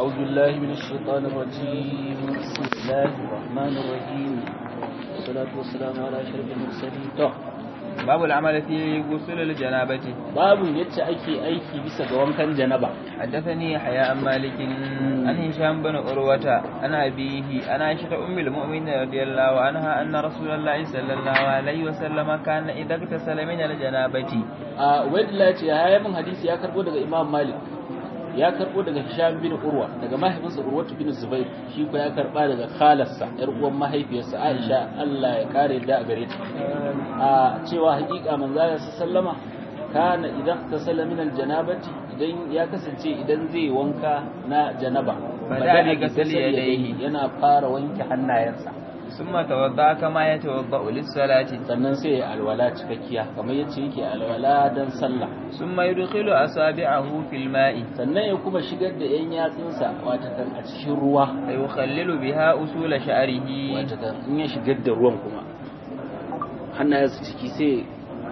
أعوذ بالله من الشيطان الرجيم بسم الله الرحمن الرحيم والصلاة والسلام على أشرف المرسلين تو باب العمل في غسل الجنابة باب يتش أيكي أيكي بس قوام كان جنبا حدثني يحيى عن مالك عن هشام بن عروة عن أبيه عن عائشة أم المؤمنين رضي الله عنها أن رسول الله صلى الله عليه وسلم كان إذا اغتسل من الجنابة a wadda ce ya yi min hadisi ya karbo daga imam malik ya karbo daga hisham bin urwa daga mahaifinsa urwatu bin zubair shi ko ya karba daga khalarsa yar uwan mahaifiyarsa aisha Allah ya kare da a gare ta a cewa hakika manzo sallama kana idan tasalla min aljanabati idan ya kasance idan zai wanka na janaba Bada bi ghasli yadayhi. yana fara wanke hannayensa ثم توضأ كما يتوضأ للصلاة sannan sai ya alwala cikakkiya kamar yace yake alwala dan sallah ثم يدخل أصابعه في الماء sannan ya kuma shigar da yan yatsunsa watakan a cikin ruwa فيخلل بها أصول شعره watakan in ya shigar da ruwan kuma hannayensa ciki sai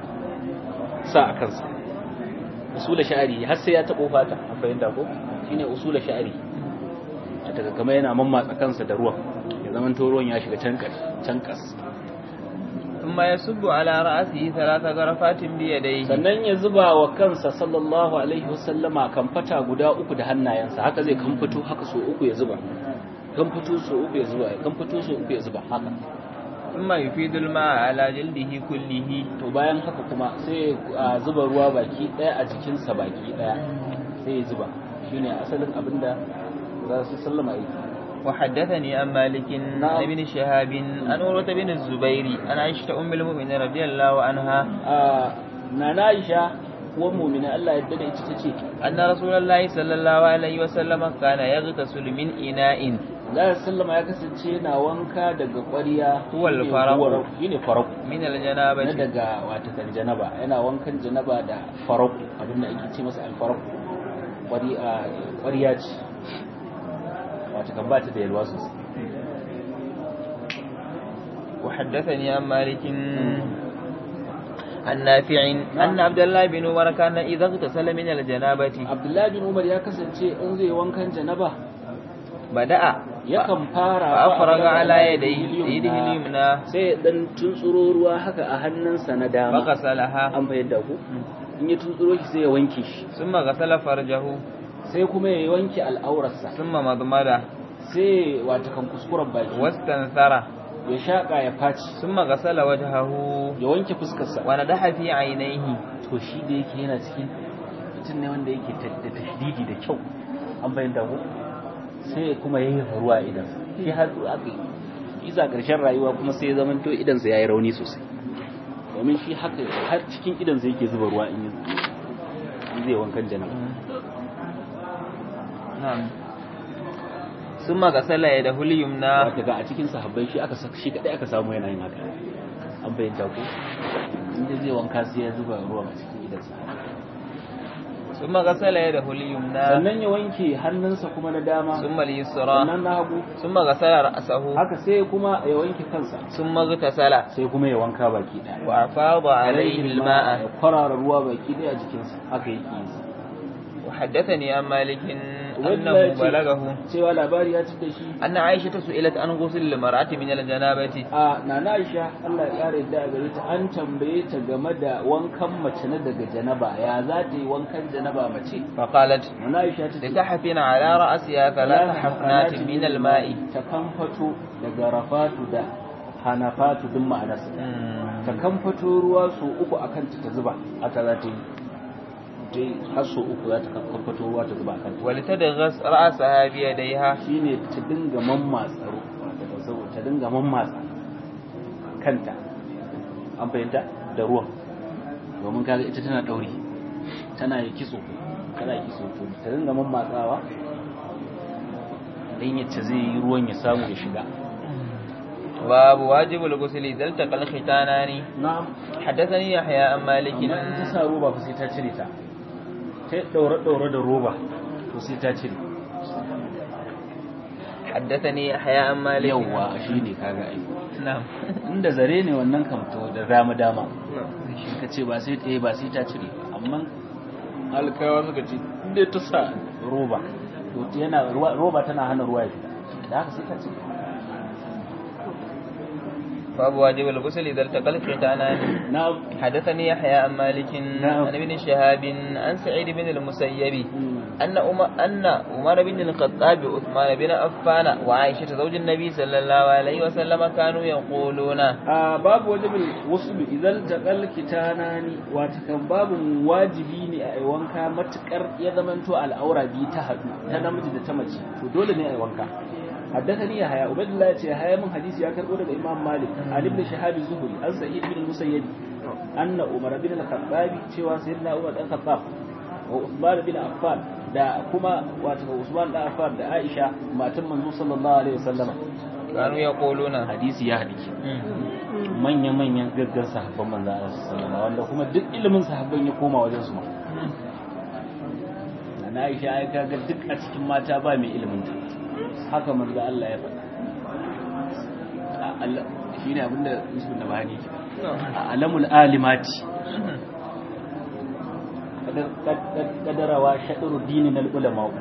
sa a kansa usula sha'ari har sai ya taɓo fata an fahimta ko shine usula sha'ari watakan kamar yana mammatsa kansa da ruwan ya zaman to ruwan ya shiga can can kas ثم يصب على رأسه ثلاث غرفات بيديه sannan ya zuba wa kansa sallallahu alaihi wasallama kamfata guda uku da hannayensa haka zai kamfato haka so uku ya zuba kamfato so uku ya zuba kamfato so uku ya zuba haka ثم يفيد الماء على جلده كله to bayan haka kuma sai a zuba ruwa baki daya a jikinsa baki daya sai ya zuba shine asalin abinda za su sallama yi وحدثني عن مالك نعم. عن ابن شهاب عن عروة بن الزبير عن عائشة أم المؤمنين رضي الله عنها a nana Aisha uwar mu'mina Allah ya dade ita tace أن رسول الله صلى الله عليه وسلم كان يغتسل من إناء Allah sallama ya kasance yana wanka daga ƙwariya Huwal shine faraqu. huwar- shine faraku من na الجنابة daga watakan janaba yana wankan janaba da faraku abinda ake ce masa alfaraku Ƙwari- a, ƙwariya ce watakan ba ta da yalwa sosai وحدثني عن مالك عن نافع أن عبد الله بن عمر كان إذا اغتسل من الجنابة abdullahi bin umar ya kasance in zai wankan janaba بدأ yakan fara فأفرغ على yadda يديه يده اليمنى sai ya dan tuntsuro ruwa haka a hannunsa na dama فغسلها an fahimta ku in ya tuntsuro shi sai ya wanke shi ثم غسل فرجه sai kuma ya wanke al'aurarsa ثم مضمضه sai watakan kuskuren baki واستنثر ya shaƙa ya faci ثم غسل وجهه ya wanke fuskarsa وندح في عينيه to shi da yake yana cikin mutum ne wanda yake ta- da tashdidi da kyau an bayyana ko sai kuma yayi ruwa idan shi har aka yi isa ƙarshen rayuwa kuma sai ya zama to idan sa yayi rauni sosai domin shi haka har cikin idan sa yake zuba ruwa in yi- in zai wankan janaba نعم ثم غسل يده اليمنى wata ga a cikin sahabbai shi aka sa- shi kadai aka samu yana yin haka an bayyana ko inda zai wanka sai ya zuba ruwa a cikin idan sa ثم غسل يده اليمنى sannan ya wanke hannunsa kuma na dama ثم اليسرى sannan na hagu ثم غسل رأسه haka sai kuma ya wanke kansa ثم اغتسل sai kuma ya wanka baki daya وأفاض عليه ya الماء kwarara ruwa baki daya a jikinsa haka yake yi وحدثني عن مالك Ubaidullah أنه ya ce- بلغه cewa labari ya ci da shi أن عائشة سئلت عن غسل المرأة من الجنابة a nana Aisha Allah ya kare da gare ta an tambaye ta game da wankan mace na daga janaba ya za ta yi wankan janaba mace فقالت nana Aisha ta ce لتحفن على رأسها ثلاث حفنات من الماء ta kamfato daga rafatu da hanafatu duk ma'anarsa ta kamfato ruwa so uku a kanta ta zuba haka za ta yi ta yi har so uku za ta kamfato ruwa ta zuba a kanta ولتدغس رأسها بيديها shi ne ta dinga mammatsa ru- wato saboda ta dinga mammatsa kanta an fahimta da ruwan domin kaga ita tana ɗauri tana yi kitso tana yi kitso to ta dinga mammatsawa dan yace zai yi ruwan ya samu ya shiga باب واجب الغسل إذا التقى الختانان na'am حدثني يحيى عن مالك amma in ta sa roba fa sai ta cire ta ta daure daure da roba to sai ta cire حدثني يحيى عن مالك yawwa shine kaga ai نعم inda zare ne wannan kam to da dama dama shi ka ce ba sai ta ba sai ta cire ba amma alkawa suka ce inda ta sa roba to yana roba tana hana ruwa ya fita da haka sai ka ce باب واجب الغسل إذا التقى الختانان نعم حدثني يحيى عن مالك نعم. عن ابن شهاب عن سعيد بن المسيب أن أم أن عمر بن الخطاب وعثمان بن عفان وعائشة زوج النبي صلى الله عليه وسلم كانوا يقولون a babu wajibin wasu idan taƙal kitanani wata kan babu wajibi ne a yi wanka matukar ya zamanto al'aura biyu ta haɗu ta namiji da ta mace to dole ne a yi wanka حدثني يحيى عبد الله يحيى من حديث يا كربو daga Imam Malik an ibn Shihab az-Zuhri an Sa'id bin Musayyib anna Umar bin al-Khattab cewa sayyidina Umar dan Khattab wa Uthman bin Affan da kuma wato Usman dan Affan da Aisha matan manzo sallallahu alaihi wasallam كانوا يقولون hadisi ya hadisi manya-manyan gaggan sahabban manzo Allah sallallahu alaihi wasallam wanda kuma duk ilimin sahabban ya koma wajen su ma na Aisha ai kaga duk a cikin mata ba mai ilimin ta haka manzo Allah ya faɗa A- Allah shine abinda Yusuf da bahani ke a alamul alimati Kadar- kad- kadarawa shaɗuru dinin ulama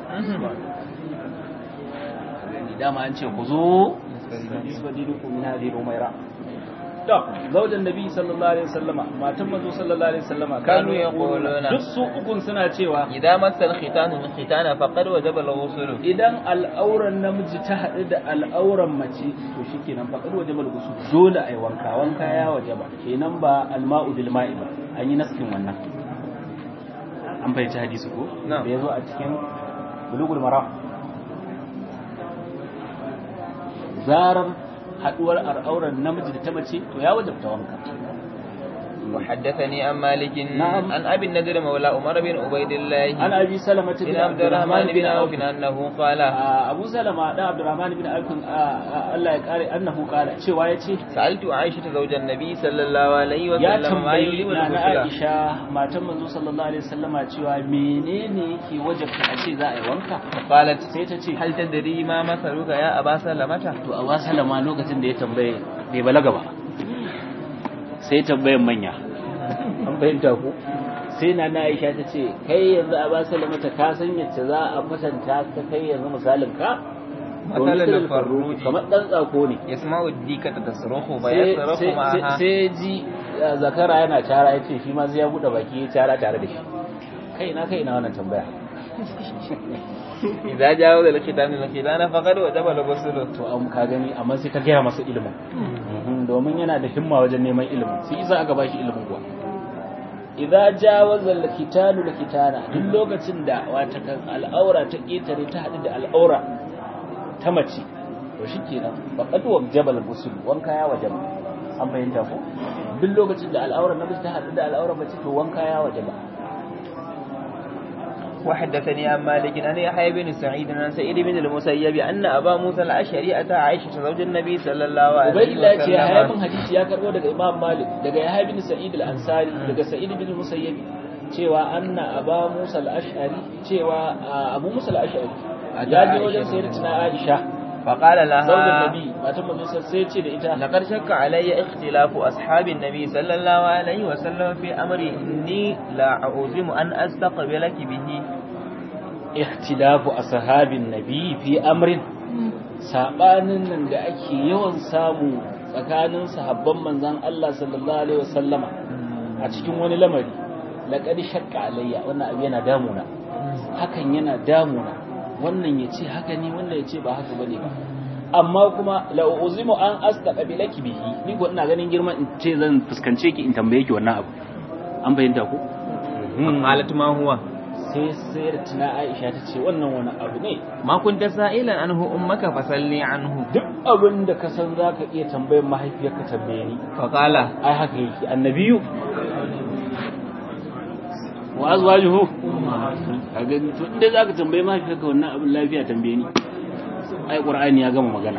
dama an ce ku zo nisba dinukum min hadhihi umayra to zaujan nabi sallallahu alaihi wasallama matan manzo sallallahu alaihi wasallama Kanu yaquluna. duk su ukun suna cewa إذا مس الختان الختان فقد وجب الغسل idan al'auran namiji ta haɗu da al'auran mace to shikenan fa kadu wajibal gusu dole ai wanka wanka ya wajaba kenan ba alma'u bil ma'i ba an yi naskin wannan an fahimci hadisi ko Na'am. da yazo a cikin bulugul maram zarar haduwar al'auran namiji da ta mace to ya wajabta wanka وحدثني عن مالك نعم. عن أبي النذر مولى عمر بن عبيد الله an abi salama بن عبد الرحمن بن عوف أنه قال abu salama da abdurrahman bin alkun Allah ya kare annahu kala cewa yace سألت عائشة زوج النبي صلى الله عليه ya وسلم ما tambayi يجب na na الغسل Aisha matan manzo sallallahu alaihi wasallama cewa menene yake wajabta a ce za a yi wanka قالت sai ta ce هل تدري ما مثلك يا أبا سلمة to a wasalama lokacin da ya tambaye bai balaga ba sai tambayan manya an fahimta ku sai na na Aisha ta ce kai yanzu a wasalama ta ka san yadda za a kwatanta ka kai yanzu misalin ka To Matsalar misalin farruji. kamar dan tsako ne يسمع الديكة تصرخ sai فيصرخ sai- معها sai ji uh, zakara yana cara ya ce shi ma zai ya buɗe baki ya cara tare da shi kai na kai na wannan tambaya إذا جاوز الختان الختان فقد وجب الغسل to an ka gani amma sai ta gaya masa ilimin Mhm, domin yana da himma wajen neman ilimin sai isa aka bashi ilimin kuwa idza jawaza al-kitanu al-kitana duk lokacin da wata kan al'aura ta ketare ta hadu da al'aura ta mace to shikenan faqad wajaba al-ghusl wanka ya wajaba an fahimta ko duk lokacin da al'aura namiji ta hadu da al'aura mace to wanka ya wajaba وحدثني عن مالك أن يحيى بن سعيد عن سعيد بن المسيب أن أبا موسى الأشعري أتى عائشة زوج النبي صلى الله عليه Ubaidillah ce ya hayabin وسلم hadisi ya karbo daga Imam Malik daga Yahya bin Sa'id al-Ansari daga Sa'id bin Musayyib cewa anna Aba Musa al-Ash'ari cewa ah, Abu Musa al-Ash'ari ya je wajen sayyidatina Aisha فقال zaujin لها Nabi matan manzo sai ce da ita لقد شك علي اختلاف أصحاب النبي صلى الله عليه وسلم في أمري إني لا أعزم أن أستقبلك به ikhtilafu ashabin nabi fi amrin sabanin nan da ake yawan samu tsakanin sahabban manzon Allah sallallahu alaihi wasallama a cikin wani lamari laqad shakka alayya wannan abu yana damuna hakan yana damuna wannan yace haka ne wannan yace ba haka bane ba amma kuma la uzimu an astaqbilaki bihi ni ko ina ganin girman in ce zan fuskance ki in tambaye ki wannan abu an bayyana ku قالت ما هو sai sayar tuna Aisha ta ce wannan wani abu ne ما كنت سائلا عنه أمك فسلني عنه duk abin da ka san za ka iya tambayar mahaifiyarka tambaye ni فقال ai haka yake annabiyu wa azwajuhu a gani to inda za ka tambaye mahaifiyarka wannan abin lafiya tambaye ni ai qur'ani ya gama magana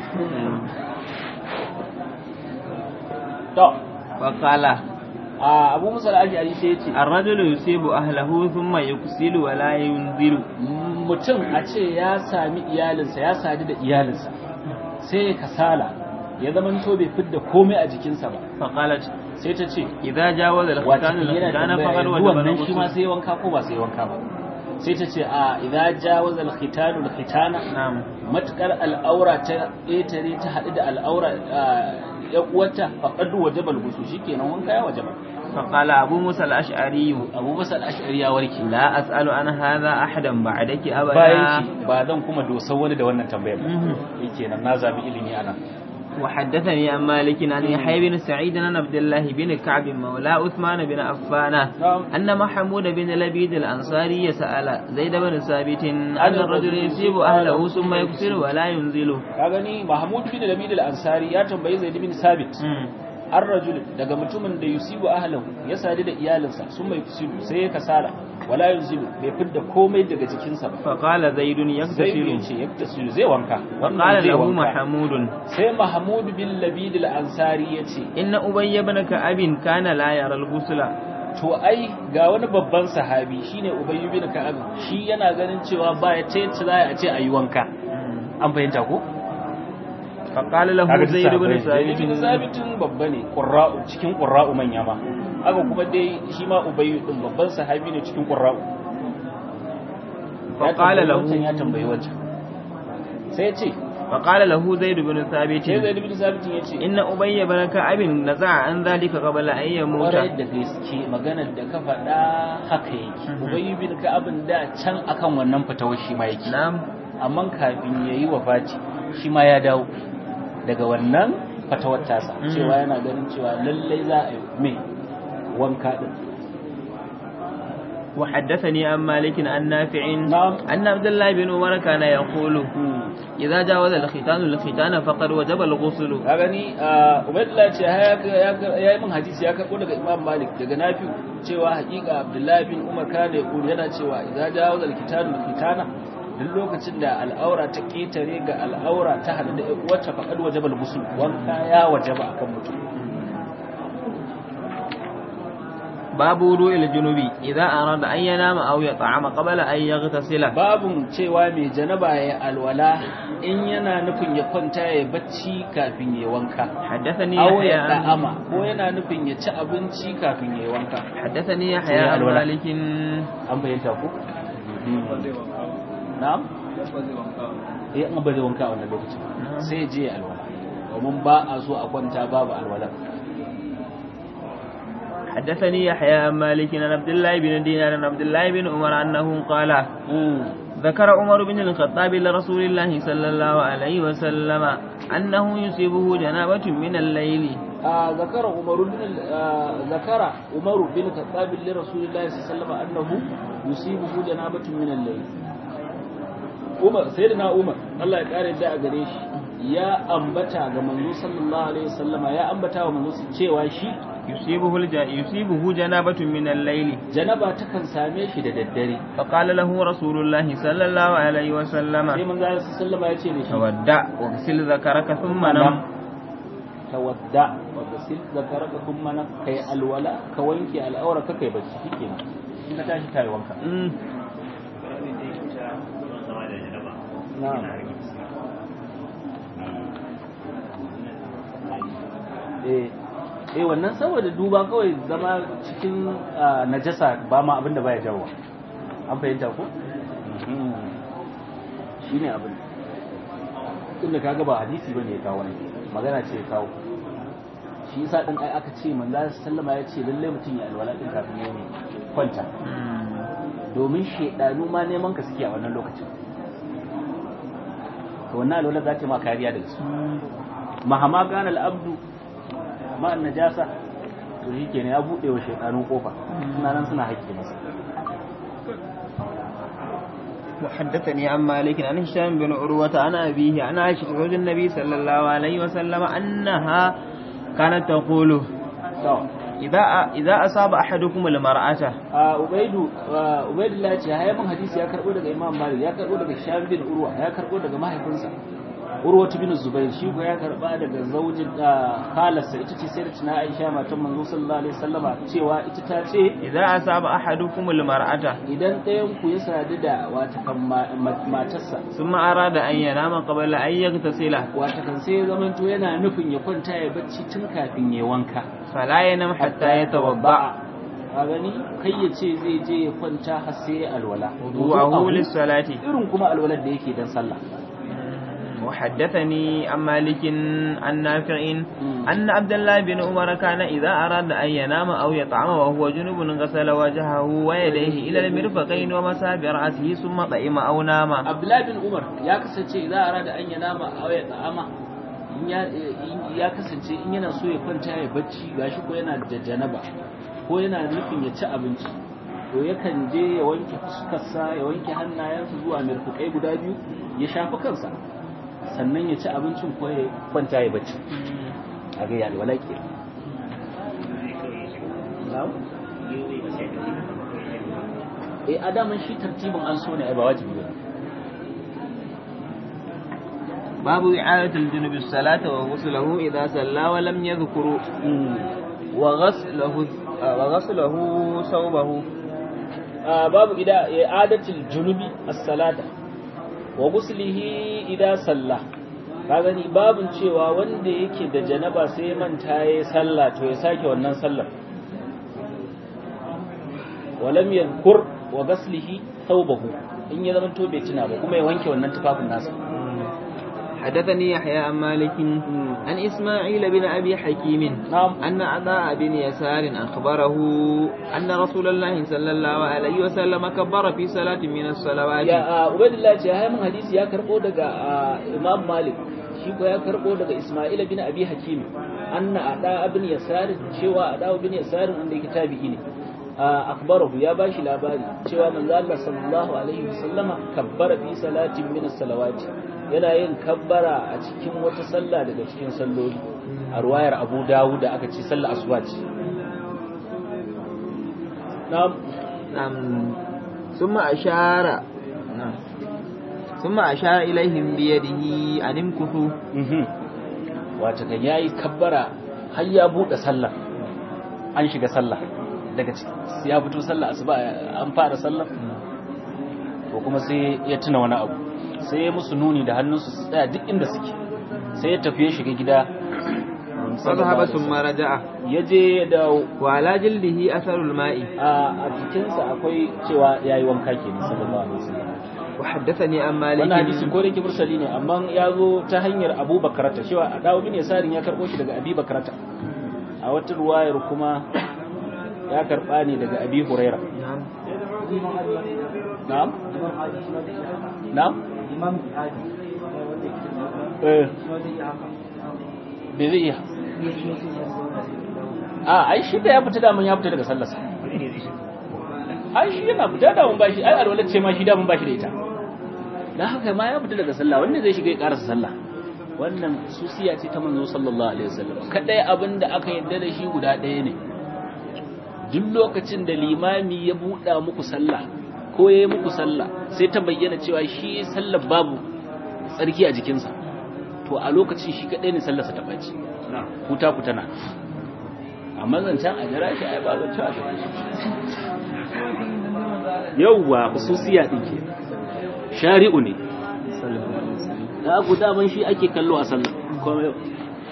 to فقال a abu musa al-ashari sai yace الرجل يصيب أهله ثم يكسل ولا ينذر mutum a ce ya sami iyalinsa ya sadu da iyalinsa sai ya kasala ya zama to bai fidda komai a jikinsa ba فقالت sai ta ce إذا جاوز wata الختان yana الختان tambaya فقد yanzu وجب wannan shi ma الغسل sai wanka ko ba sai wanka ba sai ta ce a idza jawaza al-khitanu al-khitana na'am matukar al'aura ta ƙetare ta haɗu da al'aura ya uwarta faqad wajaba al-ghusl shikenan wanka ya wajaba فقال أبو موسى الأشعري Abu Musa al-Ash'ari ya warke لا أسأل عن هذا أحدا بعدك أبدا bayan shi ba zan kuma dosa wani da wannan tambayar ba مهم. shikenan na zabi ilimi anan وحدثني عن مالك عن يحيى بن سعيد عن عبد الله بن كعب مولى عثمان بن عفان نعم. أن محمود بن لبيد الأنصاري سأل زيد بن ثابت أن الرجل يصيب أهله ثم يكسر ولا ينزل ka gani Mahmud bin Labid al-Ansari ya tambayi Zaid bin Sabit an rajul daga mutumin da yusibu ahlahu ya sadu da iyalinsa sun mai fusilu sai ya kasala wala yunzilu bai fidda komai daga jikinsa ba فقال زيد sai ya يغتسل ce yaktasilu zai wanka wannan وقال zai له wanka محمود sai Mahmud bin Labid al-Ansari ya ce إن أبي بن كعب كان لا يرى الغسل to ai ga wani babban sahabi shine Ubay bin Ka'ab shi yana ganin cewa ba ya ce za a ce ayi wanka an fahimta ko فقال له زيد بن Zaid bin ثابت Sabitin babba ne qurra'u cikin qurra'u manya ma haka kuma dai shi ma Ubay din babban sahabi ne cikin qurra'u Ya فقال tambayi له wancan, ya tambayi wancan sai ya ce فقال له زيد بن ثابت sai Zaid bin Sabitin ya ce إن أبي بن كعب نزع عن ذلك قبل أن يموت kwarai da gaske maganar da ka faɗa haka yake Ubay bin Ka'ab da can akan wannan fitawar shi ma yake نعم amma kafin ya yi wafati shi ma ya dawo daga wannan fatawar tasa Mm. cewa yana ganin cewa lallai za a yi mai wanka din وحدثني عن مالك عن نافع نعم. أن عبد الله بن عمر كان يقول إذا جاوز الختان الختان فقد وجب الغسل ka gani a ubaidullah ce ya ya yi min hadisi ya karɓo daga imam malik daga nafi cewa haƙiƙa abdullahi bin umar kana ya kuli yana cewa idan jawo da kitanu kitana duk lokacin da al'aura ta ƙetare ga al'aura ta hadu da wacce faƙad wajabal gusul wanka ya wajaba akan mutum باب وضوء الجنوب إذا أراد أن ينام أو يطعم قبل أن يغتسل babun cewa mai janaba ya alwala in yana nufin ya kwanta ya bacci kafin ya wanka حدثني aw يحيى ya da'ama ko yana nufin ya ci abinci kafin ya wanka حدثني يحيى سمع عن الولاء. مالك an bayyanta ku na'am eh an ba zai wanka a wannan lokacin sai ya je ya alwala domin ba a so a kwanta babu alwala حدثني يحيى عن مالك عن عبد الله بن دينار عن عبد الله بن عمر أنه قال ذكر عمر بن الخطاب لرسول الله صلى الله عليه وسلم أنه يصيبه جنابة من الليل آه ذكر عمر بن آه ذكر عمر بن الخطاب لرسول الله صلى الله عليه وسلم انه يصيبه جنابه من الليل Umar sayyidina Umar Allah ya kare da a gare shi ya ambata ga manzo sallallahu alaihi wasallama ya ambata wa manzo cewa shi يصيبه الج... يصيبه جنابة من الليل janaba takan same shi da daddare فقال له رسول الله صلى الله عليه sai وسلم manzo sallallahu alaihi wasallama ya ce da shi تودع واغسل ذكرك ثم نم tawadda wa gasil zakaraka kuma na kai alwala ka wanke al'aura ka kai bacci shikenan in ka tashi kai wanka مم. na'am eh eh wannan saboda duba kawai zama cikin ah, najasa ba ma abin da baya jawo an fahimta ko shine abin tunda kaga ba hadisi bane ya kawo ne magana ce ya kawo shi yasa din ai aka ce manzo sallama ya ce lalle mutum ya alwala din kafin ya ne kwanta مم. domin shedanu ma neman ka suke a wannan lokacin to wannan alwala za ta ma kariya daga su mahama gana al'abdu ma najasa to shi kenan ya buɗe wa shaidanun kofa suna nan suna haƙƙi masa وحدثني عن مالك عن هشام بن عروة عن أبيه عن عائشة زوج النبي صلى الله عليه وسلم أنها كانت تقول to إذا إذا أصاب أحدكم المرأة a ubaidu a ubaidullah ce ya mun hadisi ya karbo daga imam malik ya karbo daga sham bin urwa ya karbo daga mahaifinsa urwa bin zubair shi ko ya karba daga zaujin da khalarsa ita ce sai da tuna aisha matan manzo sallallahu alaihi wasallama cewa ita ta ce إذا أصاب أحدكم المرأة idan ɗayan ku ya sadu da watakan ma- ma- matarsa ثم أراد أن ينام قبل أن يغتسل watakan sai ya zamanto yana nufin ya kwanta ya bacci tun kafin ya wanka فلا ينام حتى يتوضأ a gani kai ya ce zai je ya kwanta har sai ya alwala wudu'ahu lis-salati irin kuma alwalar da yake dan sallah وحدثني عن مالك عن نافع أن عبد الله بن عمر كان إذا أراد أن ينام أو يطعم وهو جنب غسل وجهه ويديه إلى المرفقين ومسى برأسه ثم طعم أو نام عبد الله بن عمر يا كسنce إذا أراد أن ينام أو يطعم ya kasance in yana so ya kwanta ya bacci gashi ko yana da janaba ko yana nufin ya ci abinci to yakan je ya wanke fuskarsa ya wanke hannayensa zuwa mirfukai guda biyu ya shafi kansa sannan ya ci abincin ko ya kwanta ya bacci a ga yalwa laƙi eh adaman shi tartibin an so ne ai ba wajibi ba باب إعادة الجنب الصلاة وغسله إذا صلى ولم يذكر وغسله وغسله ثوبه باب إعادة الجنب الصلاة wa guslihi idan salla ka gani babin cewa wanda yake da janaba sai manta ya sallah to ya sake wannan sallar walam yadhkur wa ghaslihi thawbahu in ya zama to bai tuna ba kuma ya wanke wannan tufafin nasa حدثني يحيى عن مالك عن إسماعيل بن أبي حكيم نعم أن عطاء بن يسار أخبره أن رسول الله صلى الله عليه وسلم كبر في صلاة من الصلوات ya عبيد الله ce hay mun hadisi ya karbo daga Imam Malik shi ko ya karbo daga Isma'il bin Abi Hakim anna ada ibn Yasar cewa ada ibn Yasar wanda yake tabi'i ne akbarahu ya bashi labari cewa manzo Allah sallallahu alaihi wasallama kabbara fi salatin min as-salawati yana yin kabbara a cikin wata sallah daga cikin salloli a ruwayar Abu Dawud da aka ce sallar asuba ce na'am نعم ثم أشار نعم ثم أشار إليهم بيده أن امكثوا wata kan yayi kabbara har ya bude sallah an shiga sallah daga ciki ya fito sallah asuba an fara sallah to kuma sai ya tuna wani abu sai ya musu nuni da hannunsu su tsaya duk inda suke sai ya tafi ya shiga gida فذهب ثم رجع ya je ya dawo وعلى جلده أثر الماء a jikinsa akwai cewa yayi wanka kenan sallallahu alaihi wasallam وحدثني عن مالك wannan hadisi ko yake mursali ne amma ya zo ta hanyar Abu Bakrata cewa a dawo bin Yasarin ya karbo shi daga Abi Bakrata a wata ruwayar kuma ya karba ne daga Abi Huraira نعم na'am na'am eh bai zai iya a ai shi da ya fita daman ya fita daga sallarsa ai shi yana fita daman bashi ai alwalar ce ma shi daman bashi da ita dan haka ma ya fita daga sallah wanda zai shiga ya karasa sallah wannan susiya ce ta manzo sallallahu alaihi wasallam kadai abin da aka yarda da shi guda ɗaya ne duk lokacin da limami ya buɗa muku sallah ko ya yi muku sallah sai ta bayyana cewa shi sallar babu tsarki a jikinsa to a lokacin shi kadai ne sallarsa ta ɓaci huta ku tana amma zancen a jira shi ai ba zancen a jira yauwa hususiya ɗin ke shari'u ne da ku daman shi ake kallo a sallah kuma yau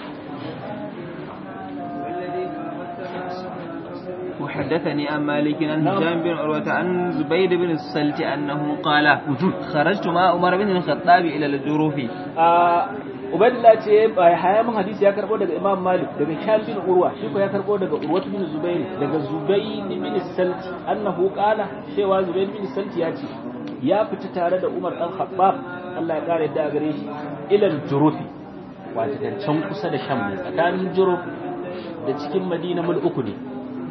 وحدثني عن مالك عن هشام بن عروة عن زبيد بن السلت أنه قال خرجت مع عمر بن الخطاب إلى الجروف Ubaidullah ce bai haya mun hadisi ya karbo daga Imam Malik daga Sham bin Urwa shi ko ya karbo daga Urwa bin Zubair daga Zubair bin Salti annahu qala cewa Zubair bin Salti ya ce ya fita tare da Umar dan Khattab Allah ya kare da gare shi ilal Jurufi wato can kusa da Sham ne tsakanin Juruf da cikin Madina mul uku ne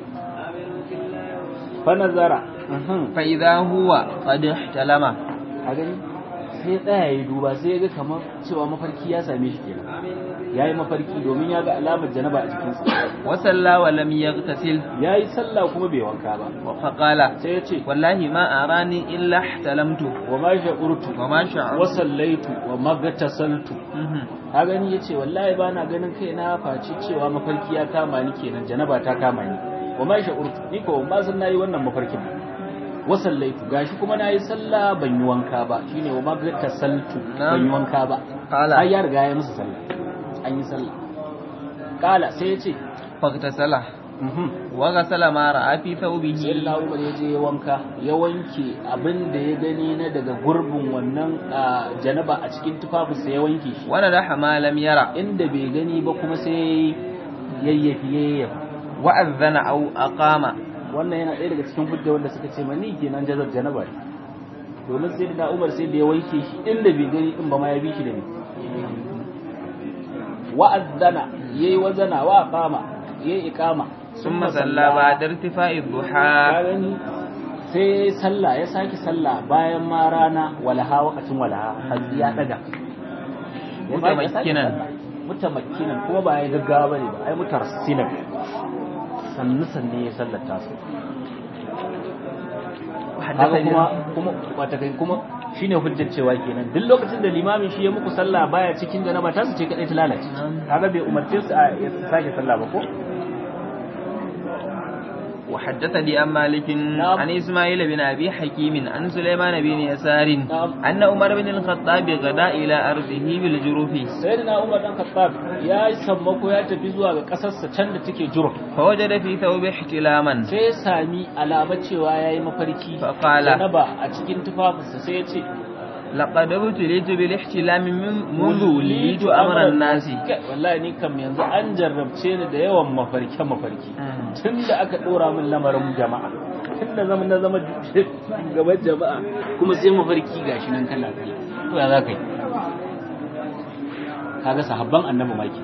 fa nazara فإذا هو قد احتلم a gani sai tsaya ya duba sai ya ga kamar cewa mafarki ya same shi kenan ya yi mafarki domin ya ga alamar janaba a jikinsa وصلى ولم يغتسل ya yi sallah kuma bai wanka ba فقال sai ya ce والله ما أراني إلا احتلمت wa ma sha'urtu وما شعرت wa sallaitu wa magatasaltu Mhm. ka gani ya ce wallahi ba na ganin kai na faci cewa mafarki ya kama ni kenan janaba ta kama ni wa ma sha'urtu ni ko ba san nayi wannan mafarkin wa sallaitu gashi kuma nayi sallah ban yi wanka ba shine wa magatasaltu ban yi wanka ba قال har ya riga ya musu sallah an yi sallah kala sai ya ce فاغتسل wa ghasala ma ra'a fi thawbihi sai na umar ya je ya wanka ya wanke abin da ya gani na daga gurbin wannan ah, janaba a cikin tufafinsa ya wanke shi wa nadaha ma lam yara inda bai gani ba kuma sai yayyafi yayyafi wa adhana aw aqama wannan yana ɗaya daga cikin hujja wanda suka ce mani kenan jazar janaba ne domin sai da umar sai da ya wanke shi inda bai gani in ba ma ya bi shi da ni wa'azzana yayi wazana wa qama yayi iqama thumma salla ba'da irtifa'i ka dhuha gani sai sallah ya saki sallah bayan ma rana walaha wakacin walaha har ya daga Ya sake- ya sake Mutamakkinan. sallah. mutamakkinan kuma ba ya gaggawa bane ba ai mutarassilan sannu sanne ya sallata su kaga kuma kuma wata kai kuma shine hujjar cewa kenan duk lokacin da limamin shi ya muku sallah baya cikin janaba ta su ce kadai ta lalace kaga bai umarce su a ya sake sallah ba ko وحدثني عن مالك نعم. عن إسماعيل بن أبي حكيم عن سليمان بن يسار نعم. أن عمر بن الخطاب غدا إلى أرضه بالجروف sayyidina Umar dan Khattab ya sammako ya tafi zuwa ga kasarsa can da take Juruf فوجد في ثوب احتلاما sai ya sami alama cewa yayi mafarki فقال janaba a cikin tufafinsa sai ya ce لقد ابتليت بالاحتلام من- منذ وليت أمر الناس Kai, wallahi ni kam yanzu an jarrabce ni da yawan mafarke mafarki tun da aka ɗora min lamarin jama'a tun da zama na zama gaban jama'a kuma sai mafarki gashi nan kana tsaye to ya za ka yi kaga sahabban annabi maki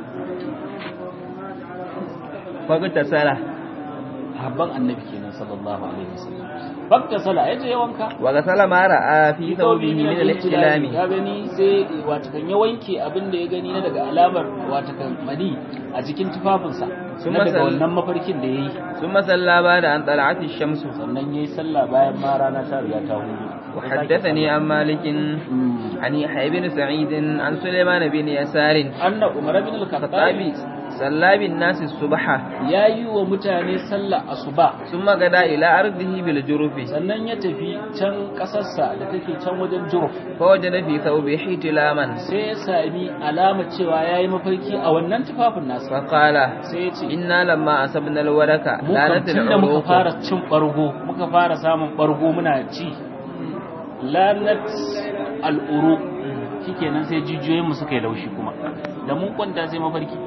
فاغتسل sahabban annabi kenan sallallahu alaihi wasallam fakka sala yaje ya wanka وغسل ما رأى في ثوبه من الاحتلام ya gani sai watakan ya wanke abin da ya gani na daga alamar watakan mani a jikin tufafinsa Sun na daga masal- wannan mafarkin da ya yi ثم صلى بعد أن طلعت الشمس sannan ya yi sallah bayan ma rana ta riga ta hudu وحدثني عن مالك عن يحيى بن سعيد عن سليمان بن يسار anna umar bin al-khattab الخطابي صلى بالناس الصبح ya yi wa mutane sallah asuba ثم غدا إلى أرضه بالجرف sannan ya tafi can kasarsa da take can wajen juruf فوجد في ثوبه احتلاما sai ya sami alama cewa ya yi mafarki a wannan tufafin nasa فقال sai ya ce إنا لما أصبنا الورك mu لا kam tun da muka نتلعروك fara cin ɓargo muka fara samun ɓargo muna ci lanat al'uru shikenan sai jijiyoyinmu suka yi laushi kuma da mun kwanta sai mafarki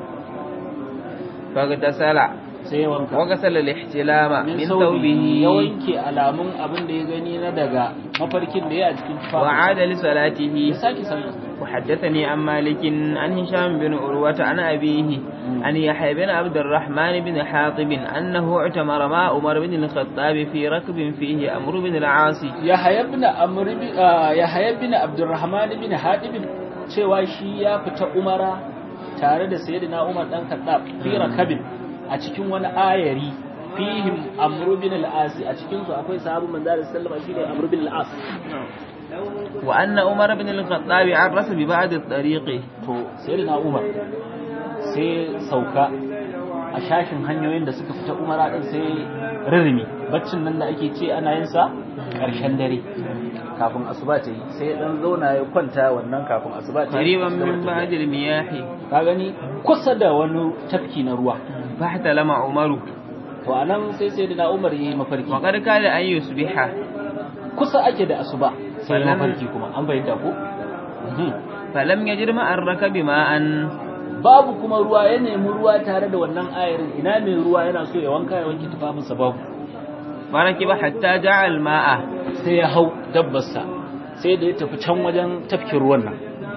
فاغتسل sai ya wanka وغسل الاحتلام min من saubihi ya ثوبه wanke alamun abin da ya gani na daga mafarkin da ya a cikin tufafi وعاد ya لصلاته sake sallah وحدثني عن مالك عن هشام بن عروة عن أبيه عن يحيى بن عبد الرحمن بن حاطب أنه اعتمر مع عمر بن الخطاب في ركب فيه أمر بن العاص Yahaya bin Amr bin ah, Yahaya bin Abdurrahman bin Hadib cewa shi ya fita Umara tare da Sayyidina Umar dan Khattab fi rakabin a cikin wani ayari fihim Amr bin al-As a cikin su akwai sahabu manzo Allah sallallahu alaihi wasallam shine Amr bin al-As وأن عمر بن الخطاب عرس ببعض الطريق to Sayyidina Umar sai sauka a shashin hanyoyin da suka fita Umara din sai rirmi baccin nan da ake ce ana yin sa ƙarshen dare kafin asuba ta yi sai dan zauna ya kwanta wannan kafin asuba ta yi قريبا من بعد المياه ka gani kusa da wani tafki na ruwa فاحتلم عمر to anan sai sai da Umar yayi mafarki وقد كاد أن يصبح kusa ake da asuba sai Sannan- mafarki kuma an bayyana ko Mhm. فلم يجد مع الركب ماء babu kuma ruwa ya nemi ruwa tare da wannan ayarin ina mai ruwa yana so ya wanka ya wanke tufafinsa babu فركب حتى جاء الماء sai ya hau dabbarsa sai da ya tafi can wajen tafkin ruwan nan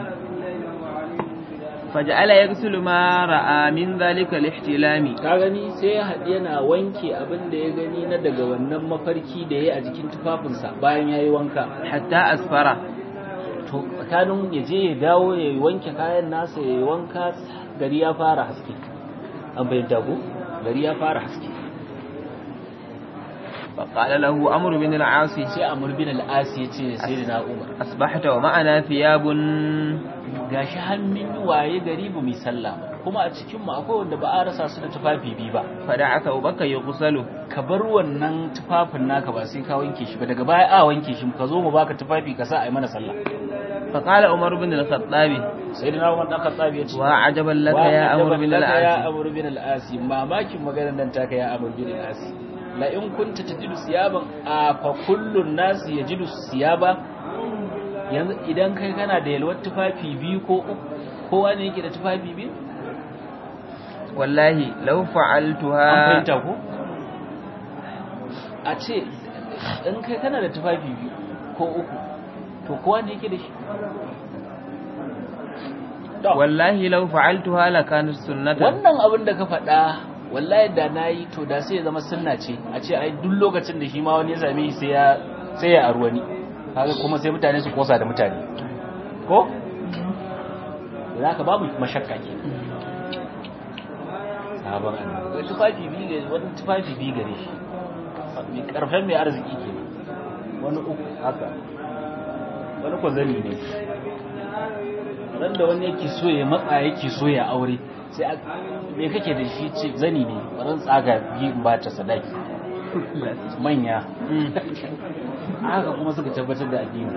فجعل يغسل ما رأى من ذلك الاحتلام ka gani sai ya haɗu yana wanke abin da ya gani na daga wannan mafarki da ya yi a jikin tufafinsa bayan ya yi wanka حتى أسفر to tsakanin ya je ya dawo ya yi wanke kayan nasa ya yi wanka gari ya fara haske an bai dago gari ya fara haske فقال له أمر بن العاص sai amur bin al'asi ya ce sai da na umar أصبحت ومعنا ثياب gashi hannun waye gari ba mai sallah ba kuma a cikin mu akwai wanda ba a rasa su da tufafi biyu ba فدع ثوبك يغسل ka bar wannan tufafin naka ba sai ka wanke shi ba daga baya a wanke shi ka zo mu baka tufafi ka sa a yi mana sallah فقال عمر بن الخطاب sayyidina Umar dan Khattab ya ce وعجبا لك wa يا عمرو ajaban بن laka ya العاص Amr bin al-As mamakin maganar nan taka ya Amr bin al-As la in kunta tajidu siyaban a fa kullun nas yajidu siyaba yanzu idan kai kana da yalwar tufafi biyu ko uku kowa ne yake da tufafi biyu والله لو an فعلتها fahimta ko a ce in kai kana da tufafi biyu ko uku to kowa ne yake da shi To, والله لو فعلتها لكانت سنة wannan abin da ka faɗa wallahi da na yi to da sai ya zama sunna ce a ce ai duk lokacin da shi ma wani ya same shi sai ya sai ya aru wani kaga kuma sai mutane su kosa da mutane ko za ka babu mashakka ke sabon annabi tufafi biyu gare wani tufafi biyu gare shi mai karfen mai arziki ke wani uku haka wani ko zani ne ran da wani yake so ya matsa yake so ya aure sai a me kake da shi ce zani ne ran tsaga biyu in ba ta sadaki manya haka kuma suka tabbatar da addini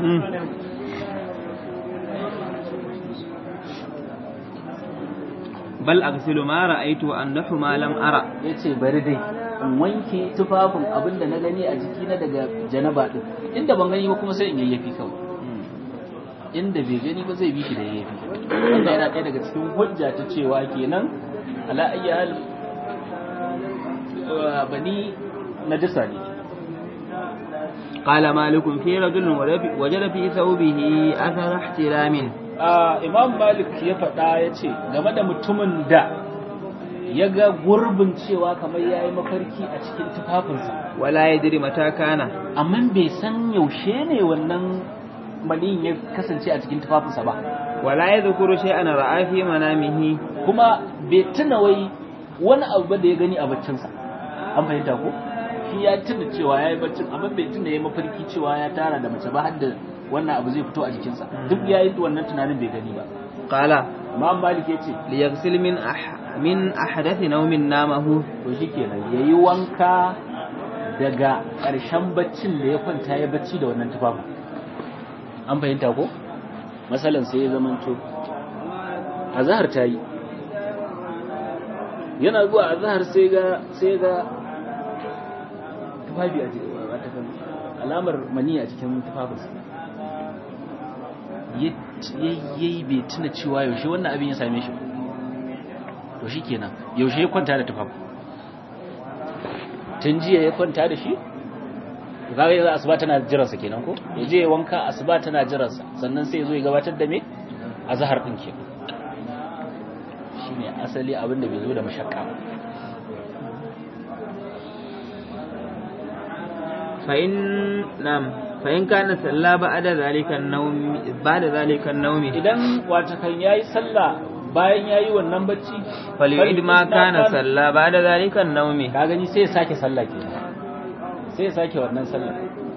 بل أغسل ما رأيت وأنح ما لم أرى ya ce bari dai in wanke tufafin abin da na gani a jikina daga janaba din inda ban gani ba kuma sai in yayyafi kawai inda bai gani ba zai bi shi da yayyafi wannan yana ɗaya daga cikin hujja ta cewa kenan ala ayyi hal uh, bani najasa ne قال مالك في رجل وجد في ثوبه أثر احتلام Ah, imam malik ya faɗa ya ce game da mutumin da ya ga gurbin cewa kamar ya yi mafarki a cikin tufafinsa ولا يدري متى كان amma bai san yaushe ne wannan maniyin ya kasance a cikin tufafinsa ba ولا يذكر شيئا رأى في منامه kuma bai tuna wai wani abu ba da ya gani a baccinsa an fahimta ko shi ya tuna cewa ya yi baccin amma bai tuna ya mafarki cewa ya tara da mace ba har da wannan abu zai fito a jikinsa duk ya yi wannan tunanin bai gani ba قال imam malik ya ce ليغسل من أح من أحدث نوم نامه to shi kenan ya yi wanka daga ƙarshen baccin da ya kwanta ya bacci da wannan tufafin an fahimta ko matsalan sai ya zamanto azahar ta yi yana zuwa azahar sai ga sai ga tufafi a jikin watakan alamar mani a cikin tufafinsa ya yi bai tuna cewa yaushe wannan abin ya same shi ba to shi kenan yaushe ya kwanta da tufafi tun jiya ya kwanta da shi kaga yanzu asuba tana jiransa kenan ko ya je ya wanka asuba tana jiransa sannan sai ya zo ya gabatar da me azhar din ke shine asali abin da bai zo da mashakka ba فإن نعم فإن كان صلى بعد ذلك النوم بعد ذلك النوم idan wata kan yayi sallah bayan yayi wannan bacci فليعيد ما كان صلى بعد ذلك النوم ka gani sai ya sake sallah kenan sai ya sake wannan sallah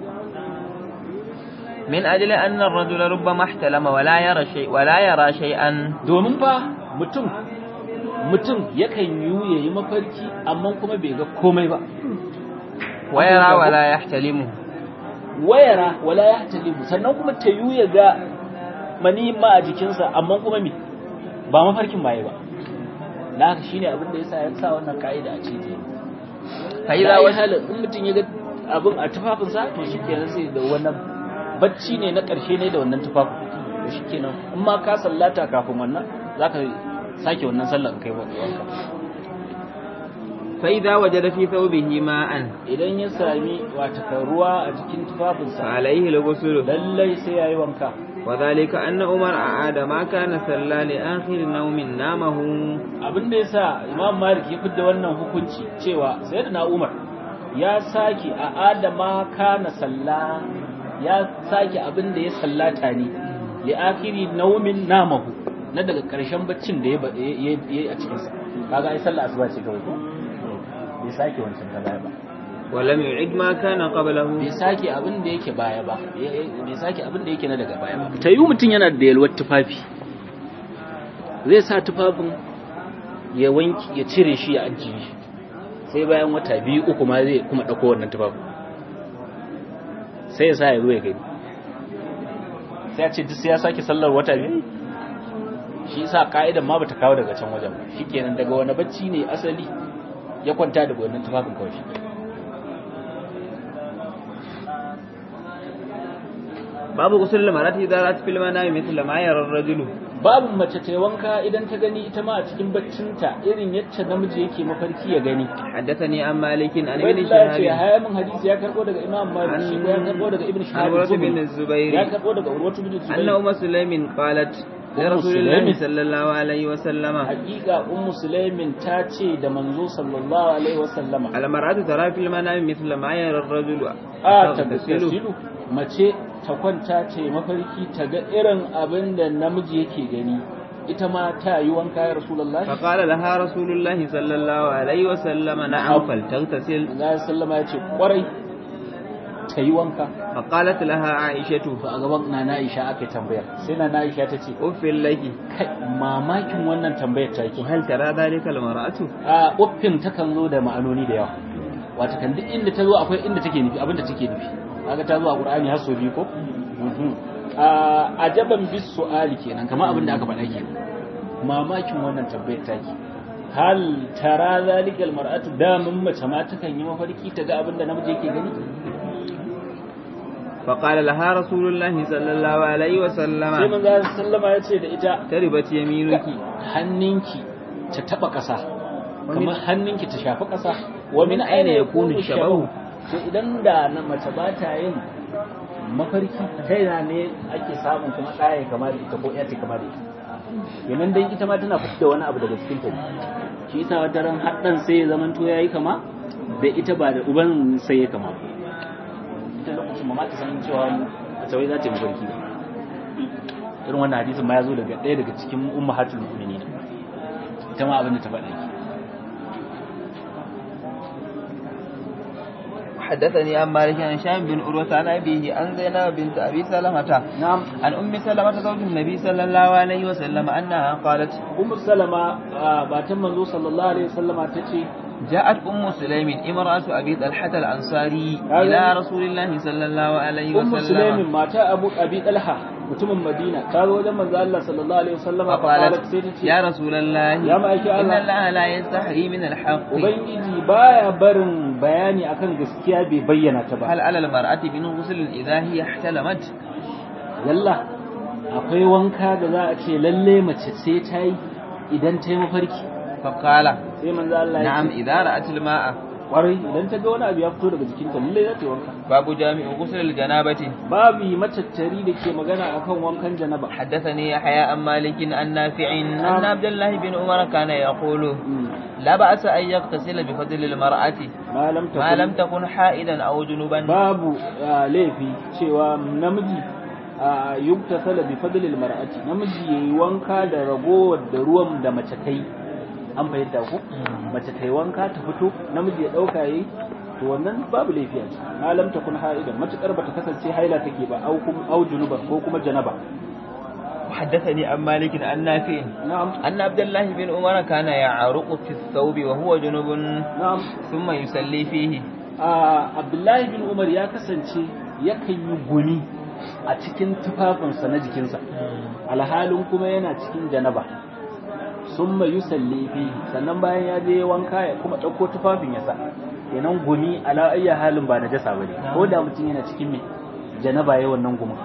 من أجل أن الرجل ربما احتلم ولا يرى شيء ولا يرى شيئا domin fa mutum mutum yakan yi yayi mafarki amma kuma bai ga komai ba ويرى ولا يحتلم wayara wala ya talibu sannan kuma ta yu ya ga mani ma a jikinsa amma kuma me ba mafarkin maye ba na haka shine abin da yasa ya sa wannan ka'ida a ciki فإذا wai وجد halin in mutum ya ga abin a tufafinsa to shikenan sai da wannan bacci ne na ƙarshe ne da wannan tufafin to shikenan in ma ka sallata kafin wannan zaka sake wannan sallar in kai wanka فإذا وجد في ثوبه ماء idan ya sami wata ruwa a jikin tufafinsa فعليه الغسل lallai sai yayi wanka وذلك أن عمر أعاد ما كان صلى لآخر نوم نامه abin da yasa Imam Malik ya fidda wannan hukunci cewa Sayyidina Umar ya sake a adama kana salla ya sake abin da ya sallata ne li akhiri naumin namahu na daga karshen baccin da ya yi a cikin sa kaga ai sallah asuba ce kawai ko bai sake wancan ta baya ba ولم يعد ما كان قبله bai sake abin da yake baya ba bai sake abin da yake na daga baya ba ta yi mutum yana da yalwar tufafi zai sa tufafin ya wanki ya cire shi ya ajiye shi sai bayan wata biyu uku ma zai kuma ɗauko wannan tufafin sai ya sa ya zo ya gani sai ya ce duk sai ya sake sallar wata biyu shi yasa ka'idan ma bata kawo daga can wajen ba shikenan daga wani bacci ne asali ya kwanta daga wannan tufafin kawai shi babu gusul marati idza rat fil manami mithla ma yara ar-rajulu babu mace ta yi wanka idan ta gani ita ma a cikin baccinta irin yacce namiji yake mafarki ya gani حدثني عن مالك عن ابن Ubaidullah ce شهاب haya min hadisi ya karbo daga Imam Malik shi ko ya karbo daga Ibn عن Shihab عروة بن az-Zuhri الزبير ya karbo daga Urwatu bin أن Zubair أم سليم قالت لرسول سليم. الله صلى الله عليه وسلم hakika Ummu Sulaimin ta ce da manzo sallallahu alaihi wasallama المرأة ترى في المنام مثل ما يرى الرجل a ta تغتسل tasilu mace ta kwanta ce mafarki ta ga irin abin da namiji yake gani ita ma ta yi wanka ya Rasulullahi فقال لها رسول الله صلى الله عليه وسلم نعم فلتغتسل Allah sallama ya ce kwarai ta yi wanka فقالت لها عائشة to a gaban Nana Aisha aka yi tambayar sai Nana Aisha ta ce أف لك kai mamakin wannan tambayar ta ki وهل ترى ذلك المرأة a uffin takan zo da ma'anoni da yawa wata kan duk inda ta zo akwai inda take nufi abinda take nufi kaga ta zo a Qur'ani har sau biyu ko Mhm. a ajaban bis su'ali kenan kamar abinda aka faɗa kenan mamakin wannan tambayar ta ki hal tara zalikal mar'atu da mun mace ma takan yi mafarki ta ga abinda namiji yake gani فقال لها رسول الله صلى الله عليه sai وسلم manzo sallama ya ce da ita تربت يمينك hannunki ta taba ƙasa kamar hannunki ta shafi ƙasa wa min aina yakunu shabahu to idan da na mace ba ta yin mafarki ta yana ne ake samun kuma ɗaya kama da ita ko ya ta kama da ita kenan dan ita ma tana fitar da wani abu daga cikin ta ne. shi yasa wata ran haddan sai ya zaman to yayi kama da ita ba da uban sai ya kama ita lokacin ma ta san cewa mace wai za ta yi mafarki ba irin wannan hadisin ma ya zo daga ɗaya daga cikin ummahatul mu'minin ita ma abin da ta faɗa ki حدثني عن مالك عن هشام بن عروة عن أبيه عن زينب بنت أبي سلمة na'am عن أم سلمة زوج النبي صلى الله عليه وسلم أنها قالت ummu salama a batan manzo sallallahu alaihi wasallama tace جاءت أم سليم امرأة أبي طلحة الأنصاري هذا- إلى رسول الله صلى الله عليه ummu sulaimin وسلم mata abu abi talha mutumin madina ta zo wajen manzo Allah sallallahu alaihi wasallama fa qalat فقالت sai tace يا رسول الله يا مأيك إن الله. الله لا يستحي من الحق ubangiji baya barin bayani akan gaskiya bai bayyana ta ba هل على المرأة من غسل إذا هي احتلمت yalla akwai wanka da za a ce lalle mace sai ta yi idan ta yi mafarki فقال sai manzo Allah ya نعم ce إذا رأت الماء kwarai idan ta ga wani abu ya fito daga jikinta lalle za ta yi wanka باب جامع غسل الجنابة babu matattari da ke magana akan wankan janaba حدثني يحيى عن مالك عن نافع أن عبد الله بن عمر كان يقول Mm. لا بأس أن يغتسل بفضل المرأة ma lam ما takun لم تكن حائدا أو جنوبا babu ah, laifi cewa namiji a yuktasala bi fadlil mar'ati namiji yayi wanka da ragowar da ruwan da mace ta yi an fahimta ko mace ta yi wanka ta fito namiji ya dauka yayi to wannan babu laifi a ciki ma lam takun ha'idan matukar bata kasance haila take ba au kum au junuba ko kuma janaba وحدثني عن مالك عن نافع na'am أن عبد الله بن عمر كان يعرق في الثوب وهو جنوب na'am ثم يصلي فيه a abdullahi bin umar ya kasance yakan yi guni a cikin tufafinsa na jikinsa alhalin kuma yana cikin janaba sun mayu sallifi sannan bayan ya je wanka ya kuma ɗauko tufafin ya sa kenan gumi ala ayya halin ba na jasa ba ne ko da mutum yana cikin mai janaba ya wannan gumin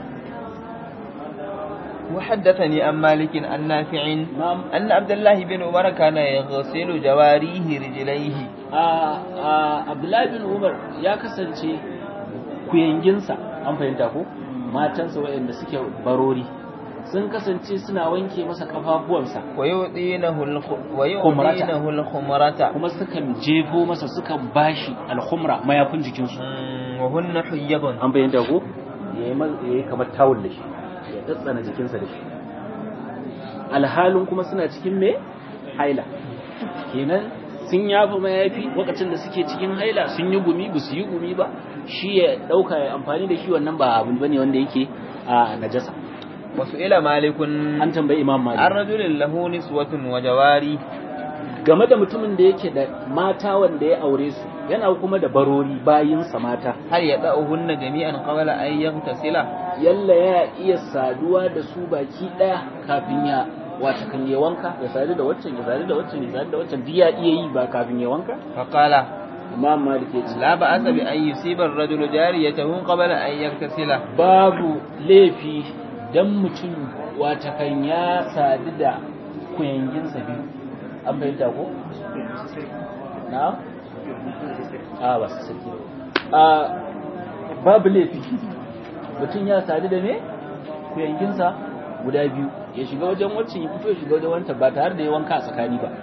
وحدثني عن مالك عن نافع na'am أن عبد الله بن عمر كان يغسل جواريه رجليه a a abdullahi bin umar ya kasance kuyanginsa an fahimta ko matansa waɗanda suke barori sun kasance suna wanke masa kafafuwansa ويؤذينه الخ... ويؤذينه الخمرة kuma sukan jefo masa sukan bashi alhumra mayafin jikinsu مم، وهن حيض an bayyana ko ya yi kamar tawul da shi ya tsatsana jikinsa da shi alhalin kuma suna cikin me haila kenan sun yafa mayafi lokacin da suke cikin haila sun yi gumi ba su yi gumi ba shi ya dauka ya amfani da shi wannan ba abu bane wanda yake a najasa وسئل مالك an tambayi imam عن malik رجل له نسوة وجواري game da mutumin da yake da mata wanda ya aure su yana kuma da barori bayinsa mata hal yada'uhunna jami'an qabla an yaghtasila yalla ya iya saduwa da su baki daya kafin ya wata kan ya wanka ya sadu da waccan ya sadu da waccan ya sadu da waccan duk ya iya yi ba kafin ya wanka fa qala imam malik ya ce la ba'asa bi an yusiba ar-rajulu jariyatahu qabla an yaghtasila babu laifi dan mutum wata kan ya sadu da kuyanginsa biyu an bayyana ko na a ba su saki a babu laifi mutum ya sadu da me kuyanginsa guda biyu ya shiga wajen waccan ya fito ya shiga wajen wanta ba tare da ya wanka a tsakani ba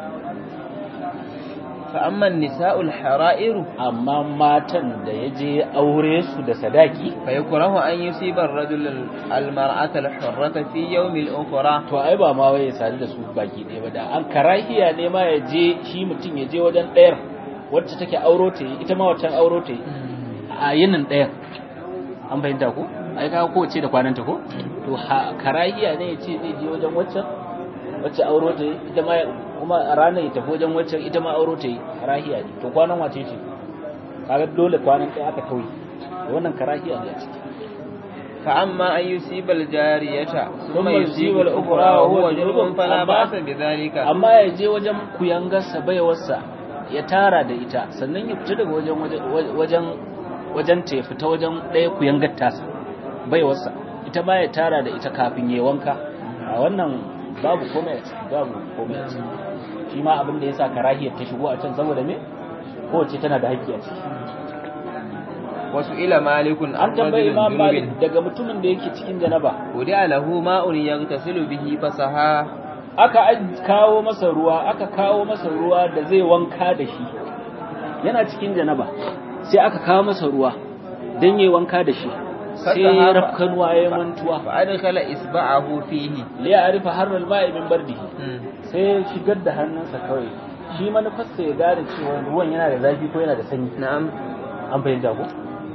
fa amma nisa'ul hara'iru amma matan da ya je aure su da sadaki fa yakrahu an yusiba ar-rajul al-mar'ata al-hurrata fi yawm al-ukhra to ai ba ma wai ya sadu da su baki ɗaya ba da an karahiya ne ma ya je shi mutum ya je wajen ɗayar wacce take auro ta yi ita ma waccan auro ta yi a yinin ɗayar an fahimta ko ai ka kowace da kwananta ko to karahiya ne ya ce zai je wajen waccan wacce auro ta yi ita ma kuma a ranar ya tafi wajen waccan ita ma auro ta yi karahiya ne to kwanan wace ce kaga dole kwanan ɗaya aka tauye wannan karahiya ne a ciki fa amma an yusiba al-jariyata Thumma thumma yusiba al-ukhra wa huwa junubun fala ba'sa bi dhalika amma ya je wajen kuyangarsa baiwarsa ya tara da ita sannan ya fita daga wajen wajen wajen ta ya fita wajen ɗaya kuyangar tasa baiwarsa ita ma ya tara da ita kafin ya wanka a wannan babu komai a ciki babu komai a ciki shi ma abin da ya sa karahiyar ta shigo a can saboda me kowace tana da haƙƙi a ciki wasu ila malikun an tambayi imam malik daga mutumin da yake cikin janaba wudi alahu ma'un yaghtasilu bihi fasaha aka kawo masa ruwa aka kawo masa ruwa da zai wanka da shi yana cikin janaba sai aka kawo masa ruwa don yi wanka da shi sai ya rafkanuwa ya mantuwa fa adkhala isba'ahu fihi li ya'rifa harral ma'i min bardihi sai ya shigar da hannunsa kawai shi manufarsa ya gane cewa ruwan yana da zafi ko yana da sanyi na'am an fahimta ko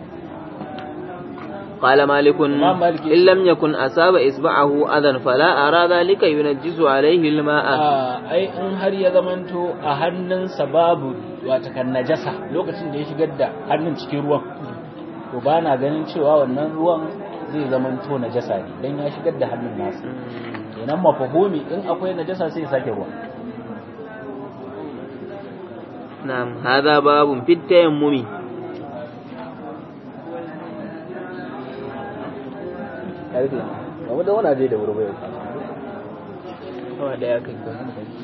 قال مالك إمام مالك إن لم يكن أصاب إصبعه أذى فلا أرى ذلك ينجس عليه الماء ai in har ya zamanto a hannunsa babu wata kan najasa lokacin da ya shigar da hannun cikin ruwan to ba na ganin cewa wannan ruwan zai zamanto najasa ne dan ya shigar da hannun nasa kenan mafahumi in akwai najasa sai ya sake ruwa نعم هذا باب في التيمم karfe ba da wani je da wuri bai Awa daya kai ko.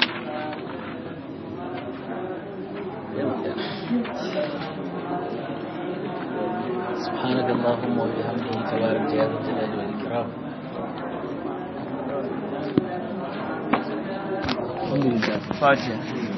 سبحانك اللهم وبحمدك تبارك يا ذا الجلال والإكرام الحمد لله Fatiha.